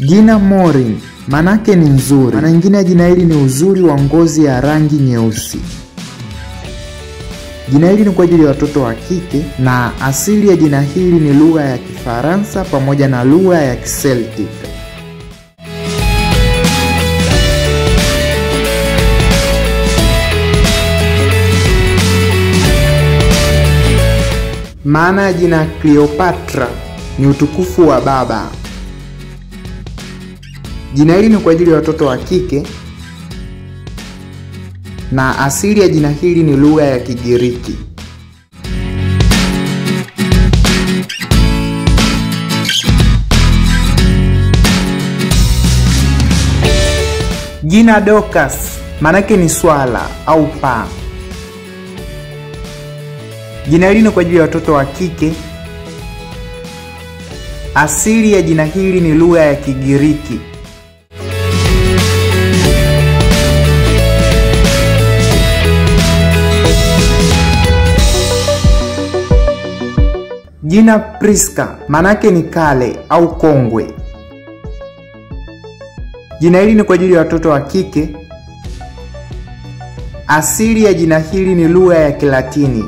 Jina Maureen manake ni nzuri. Maana nyingine ya jina hili ni uzuri wa ngozi ya rangi nyeusi. Jina hili ni kwa ajili ya watoto wa kike na asili ya jina hili ni lugha ya Kifaransa pamoja na lugha ya Kiceltic. Maana ya jina Cleopatra ni utukufu wa baba. Jina hili ni kwa ajili ya watoto wa kike na asili ya jina hili ni lugha ya Kigiriki. Jina Dorcas maanake ni swala au paa. Jina hili ni kwa ajili ya watoto wa kike. Asili ya jina hili ni lugha ya Kigiriki. Jina Priska maanake ni kale au kongwe. Jina hili ni kwa ajili ya watoto wa kike. Asili ya jina hili ni lugha ya Kilatini.